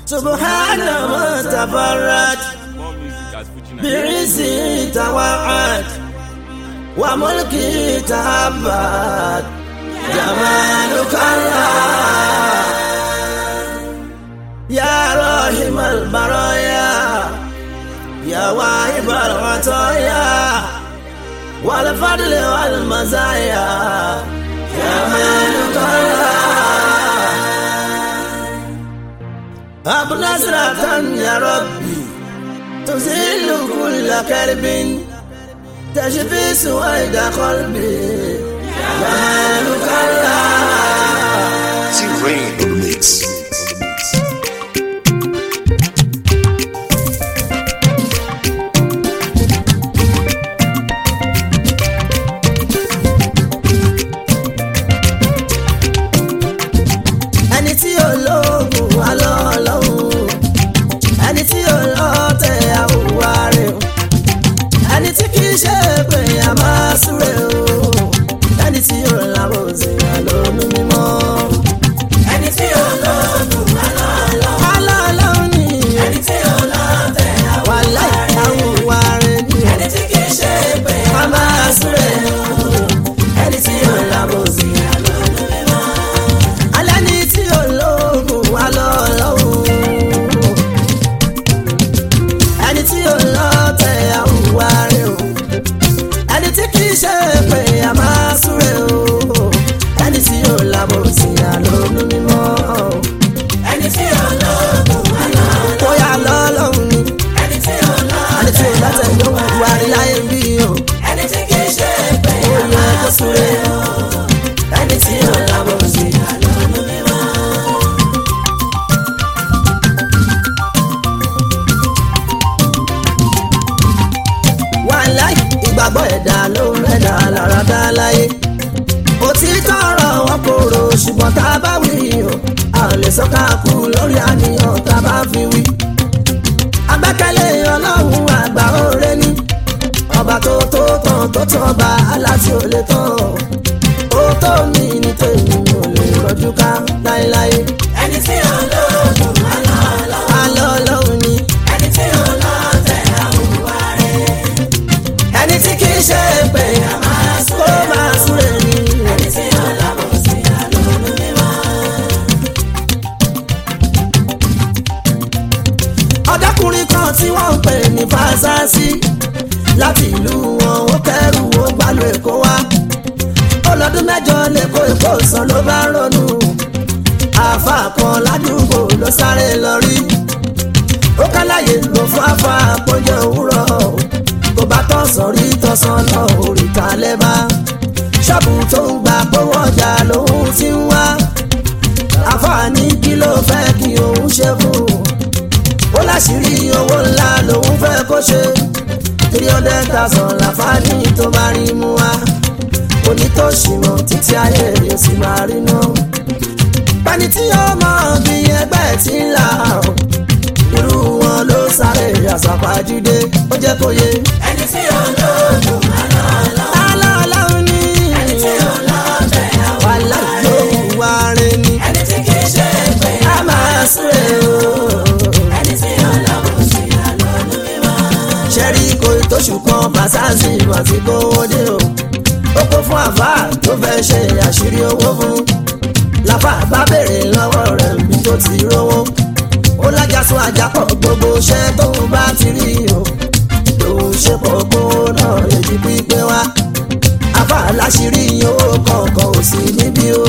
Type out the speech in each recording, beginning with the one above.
subhana ma tafarrat More music at Fuji Nigeria. birisi tawa'at wa mulki tahabbat jamaluka Allah ya rahimal baraya ya wahibal ataya wal fadli wal mazaya jamaluka Allah أب نصرة يا ربي تزيل كل كرب تشفي سويد قلبي جمالك الله T-Rain on the mix. ẹni tí ò lóògùn wà lọ́lọ́hún ẹni tí ò lọ́tẹ̀ àwùwá rẹ̀ o ẹni tí kì í ṣe pé a máa súre o ẹni tí ò lábò sí àlónú mímọ́. ẹni tí ò lóògùn wà lọ́lọ́hún wà lọ́lọ́hún ni ẹni tí ò lọ́tẹ̀ àwùwá rẹ̀ ni ẹni tí kì í ṣe pé a máa súre o ẹni tí ò lábò sí àlónú mímọ́ alẹ́ ní tí ológun wà lọ́lọ́hún ẹni tí olóòtẹ̀ àwùwá rẹ̀ o ẹni tí kì í ṣe pé a máa súre o ẹni tí yóò lábò sí àlónú mímọ́ ẹni tí ológun wà lọ́lọ́hún kó yà lọ́lọ́hún ni ẹni tí olóòtẹ̀ ló wù wá rí láyé bí o ẹni tí kì í ṣe pé a máa súre o ẹni tí yóò lábò sí àlónú mímọ́. wàláì ìgbàgbọ́ ẹ̀dá ló ń rẹ̀dá lára dá láyé. òtítọ́ ọ̀rọ̀ wọn kòrò ṣùgbọ́n tá a bá wí o a ò lè sọ ká kú lórí àníyàn tá a bá fi wí. agbẹ́kẹ̀lé ọlọ́run àgbà òre ní ọba tó tó tán tó tán ọba aláti ò lè tán ó tó mi ní tèmi ò lè rọjú ká láéláé. ẹni tí ò lóògùn alọ́ ọlọ́run ni ẹni tí ò lọ́tẹ̀ àwùwá rẹ̀ ẹni tí kì í ṣe pé kó máa súre ní. ẹni tí ó lábọ̀ sí àlọ́nù mímọ́. ọ̀dọ́kùnrin kan tí wọ́n ń pè ní fásásí láti ìlú wọn ó kẹ́rù ó gbàlú èkó wá ó lọ́dún mẹ́jọ lẹ́kọ̀ọ́ èkó sàn ló bá ronú àáfà kan ládùúgbò ló sáré lọ rí ó kálàyé ló fún àfà àpọ́njẹ òwúrọ̀ kò bá tọ̀sán rí tọ̀sán lọ òrìta lẹ́bà ṣọ́ọ̀bù tó ń gba pọ́wọ́ ọjà lòun ti ń wá àfààní kí ló fẹ́ kí òun ṣe fún un ó láṣìírí owó ńlá lòun fẹ́ kó ṣe three hundred thousand láfààní tó bá rí mú wá onítòṣìmọ̀ títí ayé yóò sì máa rí náà pẹ́ni tí yóò mọ̀ bí ẹgbẹ́ tí ń là ó irú wọn ló sáré àsàpàjúdé ó jẹ́ kó yé. ẹni tí ó lóògùn aláàláhùn ní. ẹni tí ó lọ́tẹ̀ àwọn aláìlóhùn wá rẹ̀ ni. ẹni tí kì í ṣe pé a máa súre o. ẹni tí ó lọ́wọ́ sí àlọ́nù mímọ́. ṣẹ́rí kò tóṣù kan fàṣásì mà ti kówó dé o. ó kó fún àfà tó fẹ́ ṣe àṣírí owó fún. làfà bá béèrè lọ́wọ́ rẹ̀ bí tó ti rówó ó lájàsún àjàpọ̀ gbogbo iṣẹ́ tó ń bá ti rí o lòun ṣe pọ̀ kó náà lè di pípé wá àbá láṣìírí owó kọ̀ọ̀kan ò sí níbí o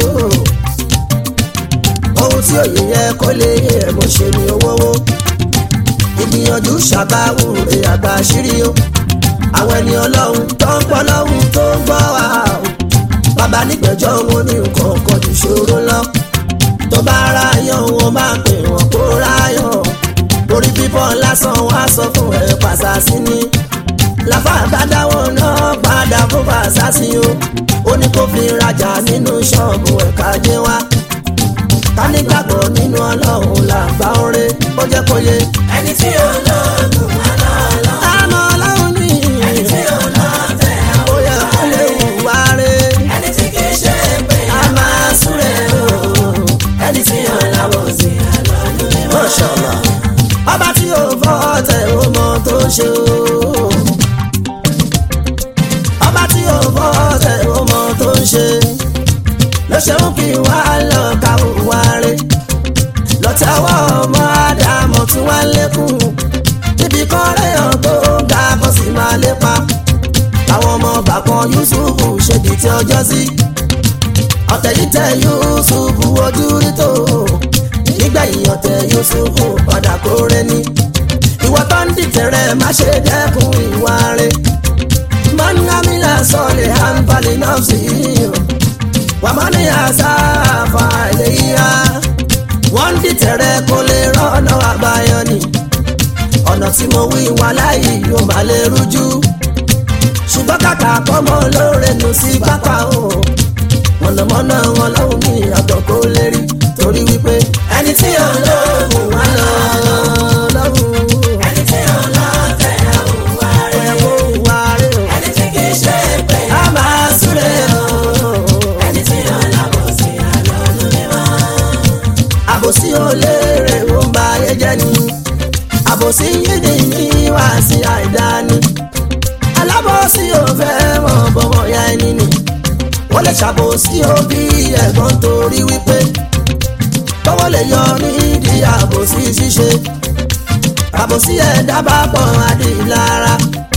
ohun tí òye yẹ kó lè yẹ mo ṣe ni owó ìgbìyànjú ṣàbáwò rè àgbà àṣírí o àwọn ẹni ọlọ́run tó ń pọ́ lọ́hùn tó ń gbọ́ wa o bàbá nígbẹ̀jọ́ wọn ní nǹkan kan jù ṣòro lọ tó bá ráyọ̀ wọn máa pè wọ́n kó ráyọ̀ orí bíbọ́ lásán wá sọ fún ẹ pàṣásí ni làfà àbádáwọ̀ náà padà fún pàṣásí o ó ní kó fi rajà nínú ṣọ́ọ̀bù ẹ̀ka jẹ́ wá ká nígbàgbọ́ nínú ọlọ́run làgbà oore ó jẹ́ kó yé. ẹni tí ó lọ́ọ̀dún àlọ́ àmọ́ ọlọ́run ní. ẹni tí ó lọ́ọ̀tẹ̀ ó yẹ kó lè hùwà rẹ̀. ẹni tí kì í ṣe pé a máa súre o. ẹni tí ó láwọ̀ sí àlọ́ọ̀dún mímọ́. ṣe o. ọba tí ò bọ́ ọ̀tẹ̀ ó mọ tó ń ṣe ló ṣeun kí wá lọ ká wá rè lọ́tẹ̀wọ́ ọmọ àdàmọ̀ tí wọ́n lékún níbi kan réyàn tó ga kó sì máa lépa táwọn ọmọ bàkan Yusufu ṣèdí tí ọjọ́ sí ọ̀tẹ̀ yìí tẹ Yusufu ojú rí tó nígbẹ̀yìn ọ̀tẹ̀ Yusufu padà kórè ní ìwọ tó ń dìtẹ̀rẹ̀ má ṣe dẹ́kun ìwà rẹ̀ mọ́nàmílà sọ̀lẹ̀ àǹfààní náà sí i wàmọ́ni àṣàfà ilé yíyá wọ́n ń dìtẹ̀rẹ̀ kó lè rọ́nà àbáyọ ni ọ̀nà tí mo wí wà láyé yóò má lè rújú ṣùgbọ́n kàkà kọ́mọ lóore nù sí pápá o mọ̀nàmọ́ná wọn lọ́hùn ní àtọ̀ kó lè rí torí wípé ẹni tí ò lóògùn wá lọ lọ́hùn. ẹni tí ò lọ tẹ̀ àwọn wá rẹ̀ ó wá rẹ̀ o. ẹni tí kì í ṣe pé a máa súré o. ẹni tí ò lábọ̀ sí àlọ́ lórí wọn. àbòsí ò léèrè ó ń ba ayé jẹ́ ni àbòsí yídì ní wá sí àìdáni alábòsí ò fẹ́ mọ̀ bọ́mọ̀ ya ẹni ni wọ́n lè ṣàbòsí òbí ẹ̀gbọ́n torí wípé tọ́wọ́ lè yọ nídìí àbòsí ṣíṣe àbòsí ẹ̀dá bá pọ̀ adìlára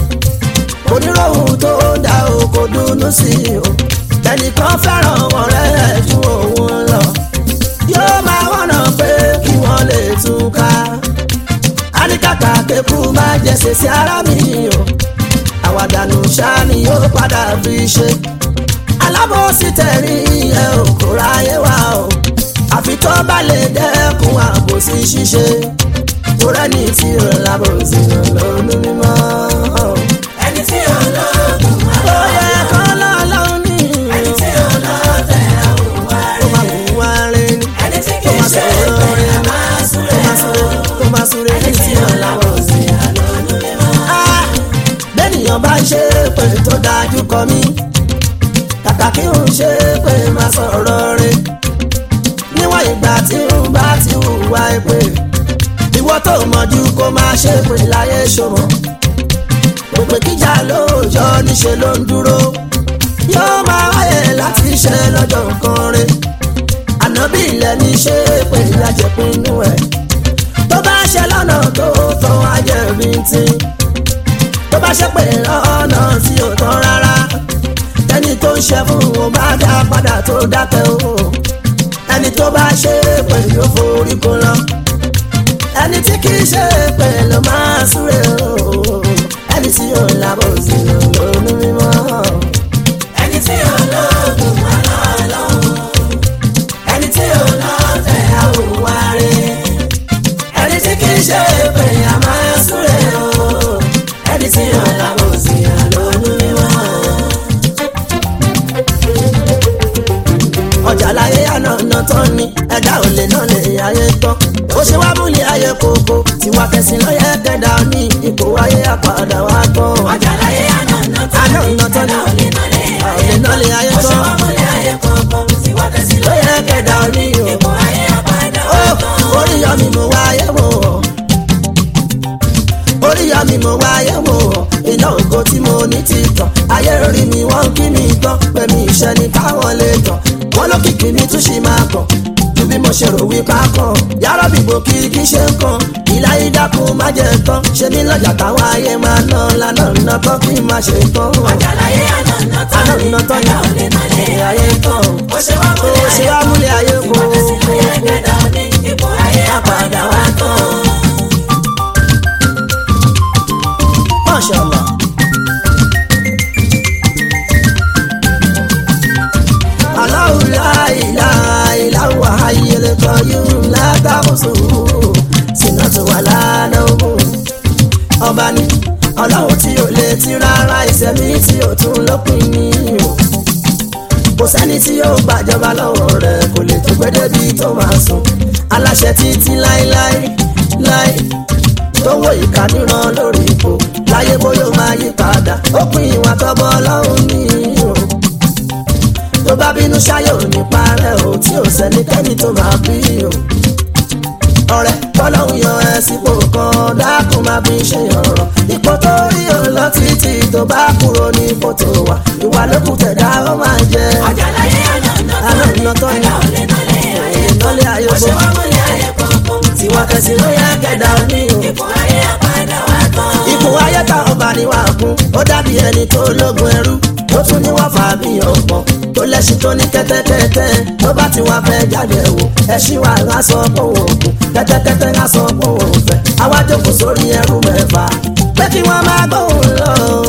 oníròhùn tó dá o kò dùnnú sí i o ẹnìkan fẹ́ràn ọ̀rẹ́ ẹ̀ ju òun lọ yóò máa wọ́nà pé kí wọ́n lè túká àníkàkà kékù máa jẹsẹ̀ sí ara mi o àwàdànù ṣáà ni yóò padà fi ṣe alábòsí tẹ̀rí ẹ ò kó ráyé wá o àfi tó bá lè dẹ́kun àbòsí ṣíṣe tó rẹ́ni tí ò lábòsí lọ́nù mímọ́. ẹni tí ò lọ́gùn wá lọ. ó yẹ kó lọ́lọ́run ní. ẹni tí ò lọ́tẹ̀ àwọn wá rẹ̀. tó máa wù wá rẹ̀ ni. ẹni tí kì í ṣe pé a máa súré o. tó máa súré ẹni tí ò lábòsí lọ́nù mímọ́. bẹ́ẹ̀nìyàn bá ṣe pé tó dájú kọ mí kàkà kí n ṣe pé máa sọ̀rọ̀ rẹ̀ níwọ̀n ìgbà tí n bá ti hùwà èpè ìwọ tó mọ̀jú kó máa ṣe pé láyé ṣòmọ̀ òpè kíjà lóòjọ́ níṣẹ́ ló ń dúró yóò máa wáyé láti ṣe lọ́jọ́ nǹkan rẹ̀ ànábì ilẹ̀ ní ṣe pé lájẹpinnu ẹ̀ tó bá ṣe lọ́nà tó tán ajẹ́bí tí tó bá ṣe pé lọ́nà tí ò tán rárá ẹni tó ń ṣe fún wọn bá dá padà tó dákẹ́ o ẹni tó bá ṣe pé yóò forí kó lọ ẹni tí kì í ṣe pé ló máa súré o ẹni tí yóò lábọ̀ sí lónú mímọ́. ẹni tí yóò lóògùn wà lọ́lọ́ ẹni tí yóò lọ́tẹ̀ àwòwárí ẹni tí kì í ṣe pé a máa súré o ẹni tí yóò lábọ̀ sí lónú mímọ́. ọjà láyé àná ọ̀nà tán ni ẹ̀dá ò lè náà lè ayé tán ó ṣe wá múlẹ̀ ayé kòkó tiwa kẹsìn lọ́yẹ̀ kẹ́dà ní ipò ayé àpàdà wá tán. ọjà láyé àná ọ̀nà tán àná ọ̀nà tán ni ẹ̀dá ò lè náà lè ò lè náà lè ayé ó ṣe tán wá múlẹ̀ ayé kọ̀ọ̀kan tiwa kẹsì lọ́yẹ̀ kẹ́dà ní o. ipò ayé àpàdà ó wá tán. orí yọ mi mo wá ayé wò ó orí yọ mi mo wá ayé wò ó iná ògo tí mo ní ti tàn ayé rí mi wọ́n kí mi tán pẹ̀mí iṣẹ́ ni káwọn lè tàn wọ́n lókìkí mi tún ṣì máa kàn ju bí mo ṣe rò wí pákan yàrá bìbò kí kí ṣe ń kan ìlà ìdákun má jẹ tán ṣe ní lọ́jà táwọn ayé máa ná lánà ná tán kí n má ṣe tán. ọjà láyé àná ọ̀nà tán àná ọ̀nà tán ẹ̀dá ò lè náà lè ni ayé ayé tán ó ṣe wá ó ṣe wá múlẹ̀ ayé kó tiwa kẹsì lọ́yẹ̀ kẹ́dà ní ipò ayé àpàdà wá tán. Masha Allah. Allahu la ilaha illa huwa hayyul qayyum la ta'khusuhu sinatun wala nawm. Ọba ni ọlọ́run tí ò lè ti rárá ìṣẹ̀mí tí ò tún lópin ní o. Kò sẹ́ni tí yóò gbàjọba lọ́wọ́ rẹ̀ kò lè tó gbé débi tó máa sùn. Aláṣẹ títí láéláé láé tó wọ ìka níran lórí ipò láyé bóyá ó máa yí padà ó pin ìwà tọ́bọ̀ ọlọ́run ní o tó bá bínú ṣáyé ò ní parẹ́ o tí ò sẹ́nikẹ́ni tó máa bí o ọ̀rẹ́ tọ́lọ́hún yan ẹ sípò kan dákun máa fi ṣe ọ̀rọ̀ ipò tó rí ọlọ títí tó bá kúrò ní kòtò wa ìwà lókù tẹ̀dá ó máa jẹ. ọjà láyé àná àná ìná tó ní ẹ̀dá ò lè nálẹ̀ ayé ìnálẹ̀ ayé bó ṣe gbó wá múlẹ̀ ayé kọ̀ọ̀kan tiwa kẹsì ló yẹ kẹdà òní o. ipò ayé àpàdà wá tán. ipò ayé tá ọba ni wà kún ó dàbí ẹni tó lógun ẹrú tó tún ní wọ́n fà bí ọ̀pọ̀ tó lẹ́sìn tó ní kẹ́tẹ́kẹ́tẹ́ tó bá ti wá fẹ́ jáde wò ẹṣin wa ń sọ pé òun kù kẹ́tẹ́kẹ́tẹ́ ń sọ pé òun fẹ́ àwa jókòó sórí ẹrú mẹ́fà pé kí wọ́n máa gbóhùn lọ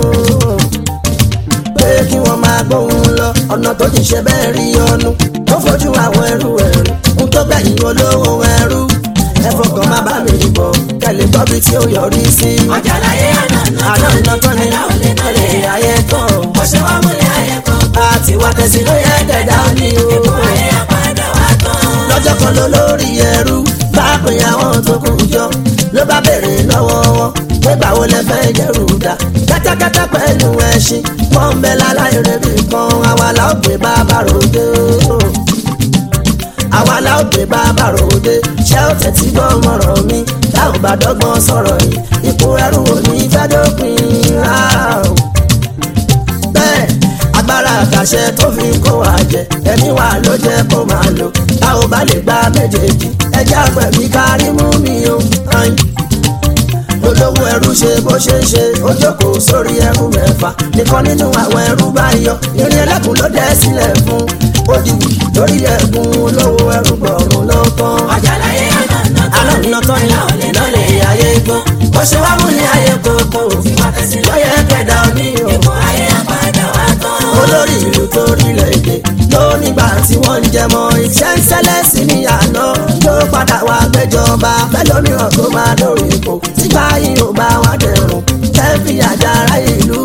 pé kí wọ́n máa gbóhùn lọ ọ̀nà tó ti ṣe bẹ́ẹ̀ rí ọnu ó fojú àwọn ẹrú ẹrú ń tó gbẹ̀yìn olówó ẹrú ẹ fọkàn má bá mi bọ̀ kẹ́lẹ́ gbọ́ bí tí ó yọrí sí. ọjà láyé àná àná iná tán ni ẹ̀dá ò lè nálẹ̀ ẹ̀lẹ́ ayé tán bó ṣe wá múlẹ̀ ayé kọ̀ọ̀kan àti wá tẹ̀sí ló yẹ kẹ̀dá ní o. ipò ayé àpàdà wá tán. lọ́jọ́ kan ló lórí ẹrú bá pè àwọn tó kù jọ ló bá béèrè lọ́wọ́ wọn pé báwo lẹ fẹ́ jẹ́rù dá kẹ́tẹ́kẹ́tẹ́ pẹ̀lú ẹṣin wọ́n ń bẹ láláì rẹ̀bì kan àwa la ó gbé bàbá ròde o. àwa la ó gbé bàbá ròde ṣé ó tẹ̀tí gbọ́ mọ̀rọ̀ mi tá ò bá dọ́gbọ́n sọ̀rọ̀ yìí ipò ẹrú ò ní fẹ́ dópin rárá o bẹ́ẹ̀ agbára àkàṣẹ tó fi kó wa jẹ ẹni wa ló jẹ kó máa lò tá ò bá lè gba méjèèjì ẹjẹ àgbẹ̀bí kárí mú mi o. ayin. olówó ẹrú ṣe bó ṣe ń ṣe ó jókòó sórí ẹrú mẹ́fà nìkan nínú àwọn ẹrú bá yọ irin ẹlẹ́kùn ló dẹ́ sílẹ̀ fún òdìwì lórí ẹ̀gún olówó ẹrú gbọ̀rún ló tán. ọjà láyé àná àná iná tán ni ìlọlẹ̀ ayé gbọ́ bó ṣe wá mú ní ayé kókó wá tẹ̀sí lọ́yẹ̀ kẹ̀dá òní o ipò ayé àpàdà wá tán. olórí ìlú tó rílẹ̀ èdè ló nígbà tí wọ́n ń jẹmọ iṣẹ́ ń ṣẹlẹ̀ sí ní àná ló padà wá gbẹjọba fẹlómìíràn tó máa lórí ipò sígbà yìí ò bá wá dẹrùn kẹfì àjàrà ìlú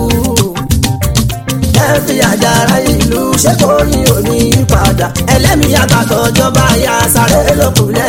kẹfì àjàrà ìlú ṣé kò ní òní padà ẹlẹ́mìí àgbàtọ̀ jọba ya sáré lókùnlẹ̀